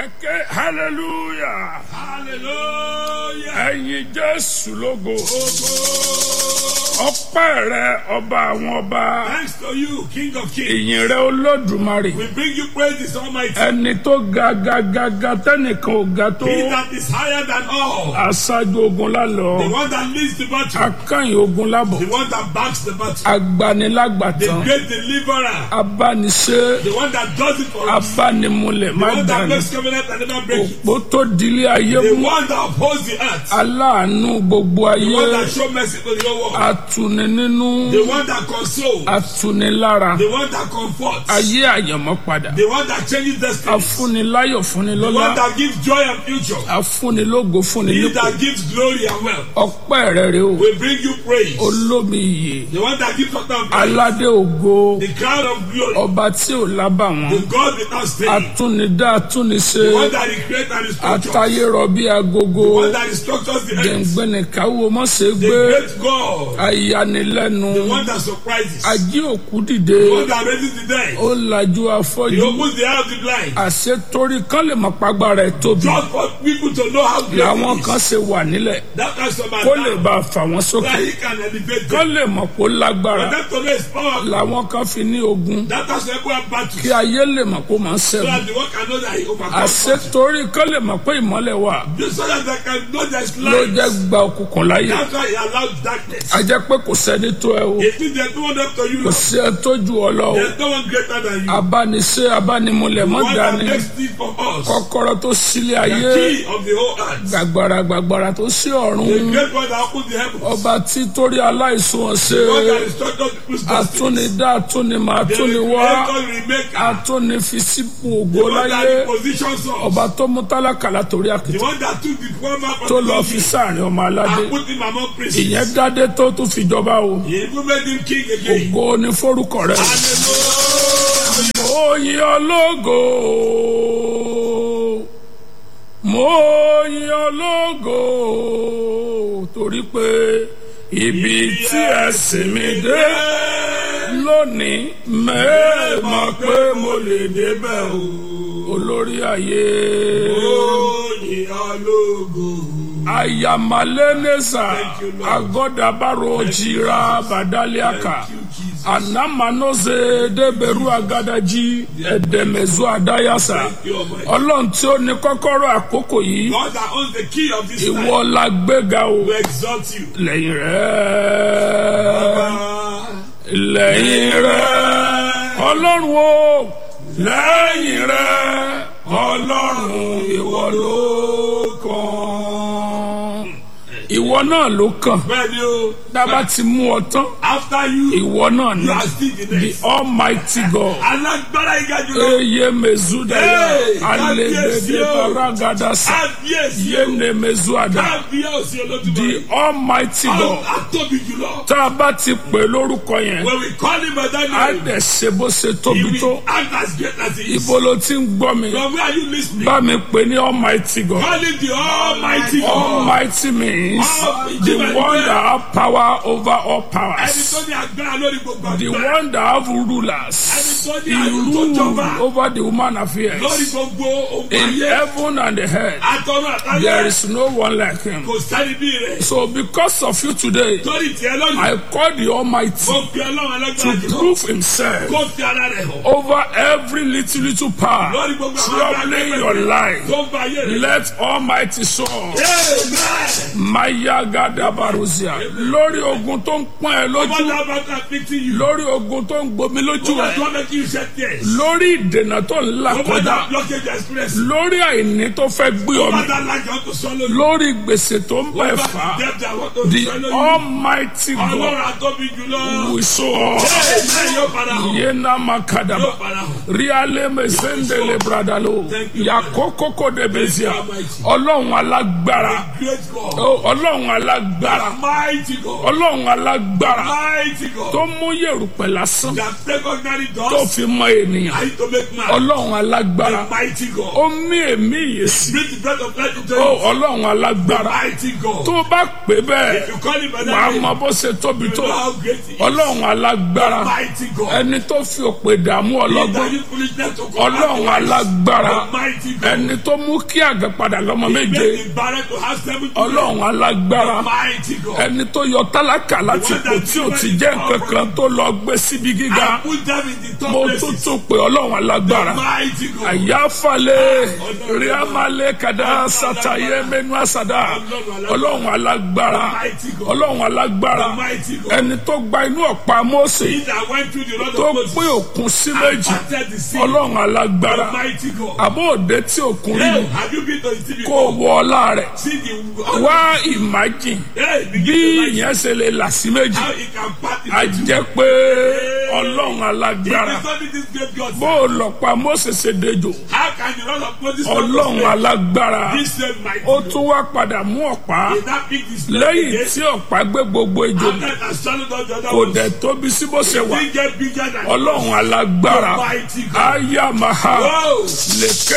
Ẹ̀kẹ́ hallelujah. Hallelujah. Ẹ̀yin Jésù lógo. Ogo. Ọpẹ́ rẹ ọba àwọn ọba. Thanks to you, King of Kings. Ìyìn rẹ Olódùmarè. We bring you praises, Almighty. Ẹni tó ga ga ga ga tẹ́nìkan ò ga tó. He that is higher than all. Aṣáájú ogun The lálọ́. one that leads the battle. Akányìn ogun lábọ̀. The one that backs the battle. The Agbanilágbàtàn. great deliverer. Abániṣe. The one that does it for us. Abánimúlẹ̀ The má one that dànù. makes covenant and never breaks it. Òpó tó dilé ayé The mú. one that upholds the earth. Aláàánú gbogbo The one ayé. that shows mercy to the whole world. Atuni nínú. The one that consoles. Atuni lára. The one that comforts. Ayé àyànmọ́ padà. The one that changes destiny. Afúniláyọ̀ The one fúnilọ́lá. that gives joy and future. Afúnilógo He fúnilípò. that gives glory and wealth. Ọpẹ́ rẹ̀ rè o. We bring you praise. Olómi iyè. The one that gives us praise. Aládé ògo. The crown of glory. Ọba tí ò lábà The wọn. God without stain. Atúnidá atúniṣe. The one that is great and is structured. Atayérọ bí The agogo. one that structures the earth. Gbẹ̀ngbẹ̀nìkáwó mọ̀sẹ̀ The gbé. great God. Ayanilẹ́nu. The one that surprises. Ají òkú The dìde. one that raises the dead. Ó lajú He afọ́jú. opens the eye of the blind. Àṣetorí kan lè mọ̀ pàgbára ẹ̀ tóbi. Just for people to know how great Làwọn he kan is. ṣe wà nílẹ̀. That kind of Kó lè man. bá a fà wọ́n That sókè. he can elevate Kán them. lè mọ̀ kó lágbára. But that to know is powerful. Làwọn kan fi ní ogun. That has to have battle. Kí ayé lè mọ̀ kó máa ń So ṣẹ́gun. that the one can know that he overcomes. battle. Àṣetorí kan lè mọ̀ pé ìmọ́lẹ̀ wà. Just so that they can know there's Ló light. jẹ́ gba òkùnkùn láyè. That's why he allows darkness. A jẹ́ pé kò sẹ́ni tó ẹ o. It means there's no one up to you. Kò Lord. sí ẹ tó ju ọ lọ o. There's no one greater than you. Abániṣe abánimúlẹ̀ mọ́ one that dání. makes things for us. Kọ́kọ́rọ́ tó sílé The ayé. key of the whole earth. Gbàgbàrà gbàgbàrà tó sí The ọ̀run. great one that opens the heavens. Ọba tí torí aláìsùn God that ọ̀sẹ̀. instructed people's destiny. Atúnidá atúnimọ̀ The atúniwá. creator, remaker. Atúnifisípò The ògo one that láyé. positions us. Ọba tó mú tálákà látòrí The àkìtì. one that took the poor man from Tó the lọ country fi sáàrin ọmọ aládé. and put him among princes. Ìyẹn dádé tó tún fi jọba o. He even made him king again. Ògo ni fórúkọ rẹ̀. Hallelujah. Mo yin ológo. Mo yin ológo. Torí pé ibi tí ẹ̀sìn mi dé lónìí mẹ́ẹ̀mọ̀ pé mo lè débẹ̀ o. Olórí ayé. Oyin ológo. Ayamaleneza Thank you, Lord. agodabaro jira badaliaka Thank you, Jesus. anamanoze deberu agadaji edemezu adayasa Thank you, Almighty. ọlọ́run tí ó ní kọ́kọ́rọ́ àkókò yìí God that owns the key of this life ìwọ la gbéga o will exalt you. lẹ́yìn rẹ̀ Ah, lẹ́yìn rẹ̀ ọlọ́run o lẹ́yìn rẹ̀ ọlọ́run ìwọ ló kàn ìwọ náà ló kàn Bẹ́ẹ̀ni o, dábàá ti mú ọ tán after you, ìwọ náà ni you are still the the next. almighty god Alágbára ìga jùlọ. eye mezudaya Hey, alegbede kábíyèsí o. paragadasa Kábíyèsí o. yene mezuada Kábíyèsí olódùmarè. the almighty god Àtóbi jùlọ. tá a bá ti pè lórúkọ yẹn When we call him by that á name, dẹ̀ ṣe bó ṣe he tóbi tó will act as great as he is. ibo ló ti ń gbọ́ mi From where are you listening? bá mi pè ní almighty god Call him the Almighty God. almighty means the Almighty. one that have power over all Ẹni powers. tó ní agbára lórí gbogbo the agbára. one that have rulers Ẹni tó ní he àrùn tó rule jọba. over the human Lórí affairs gbogbo ogun in ayé. heaven and the earth Àtọ̀run there àtàyè. is no one like him Kò sáré bí rẹ̀. so because of you today Torí tiẹ̀ lónìí. I call the almighty Kò fi ọlọ́run alágbára to jùlọ. prove himself Kò fi ara rẹ̀ hàn. over every little little power Lórí gbogbo àwọn troubling agbára your life Tó ń ba ayé rẹ̀. let almighty soul Amen. maya gadabaruzia lórí ogun tó ń pọ́n ẹ Ọmọ lójú náà bá ká fixing you. lórí ogun tó ń gbomi lójú Ọmọ ẹ tó bá kí iṣẹ́ tiẹ̀. lórí ìdènà tó ń là Ọmọ kọjá náà blockage express. lórí àìní tó fẹ́ gbé Ọmọ ọmọ náà lájọ tó sọ lórí. lórí gbèsè tó ń bẹ̀ Ọmọ fà náà á dẹ́pẹ̀ àwọn tó the sọ lórí. almighty God Ọlọ́run àtọ́bí jùlọ. will show up Amen. Yóò padà hàn. yéna makadaba Yóò padà hàn. riale mesendele bradalo Thank you, yakokoko debezia Thank you, Almighty. ọlọ́run alágbára Great God. Ó, ọlọ́run ọlọ́run alágbára Mighty God. ọlọ́run alágbára Mighty God. tó mú yèrùpẹ̀ lásán That take ordinary tó dust fi mọ ènìyàn and to make man. ọlọ́run alágbára The mighty God. ó mí èmí ìyèsí Breathe the breath of life into ó you. ọlọ́run The alágbára mighty God. tó o bá pè bẹ́ẹ̀ If you call him by wàá that name, mọ bó ṣe tóbi you tó know how great he is. ọlọ́run alágbára Mighty God. ẹni tó fi òpè dààmú He ọlọ́gbọ́n that used foolishness to come ọlọ́run out alágbára The mighty God. ẹni tó mú kí àgbẹ̀ padà lọ́mọ méje Make the barren to have seven children. ọlọ́run alágbára Mighty God. ẹni tó yọ tálákà láti ipò tí ò ti jẹ́ nǹkan kan tó lọ gbé síbi gíga I put them in the top mo places. tún tún pé ọlọ́run alágbára Mighty God. àyàfàlẹ̀ ríàmàlẹ̀ kàdá sàtàyé mẹ́nu àsàdá ọlọ́run alágbára ọlọ́run alágbára Mighty God. ẹni tó gba inú ọ̀pá Mósè He that went through the road tó of Moses pín òkun sí méjì parted the sea. ọlọ́run alágbára Mighty God. àbó òde tí òkun rí Hey, ni have you been to the sea kó before? wọ ọlá rẹ̀ See the wá ìmájìn Hey, begin bí to like ìyẹn ṣe lè là sí méjì how he can part the a jẹ́ pé ọlọ́run alágbára If you this great God, bó o lọ pa Mósè ṣe dejò how can the Lord of Moses ọlọ́run alágbára this same mighty ó tún wá padà mú ọ̀pá He that picked his lẹ́yìn tí ọ̀pá gbé gbogbo ejò after it has swallowed all the other kò ones. dẹ̀ tóbi sí bó ṣe wà He get bigger than ọlọ́run alágbára Mighty God. ayamaha Whoa. lè ké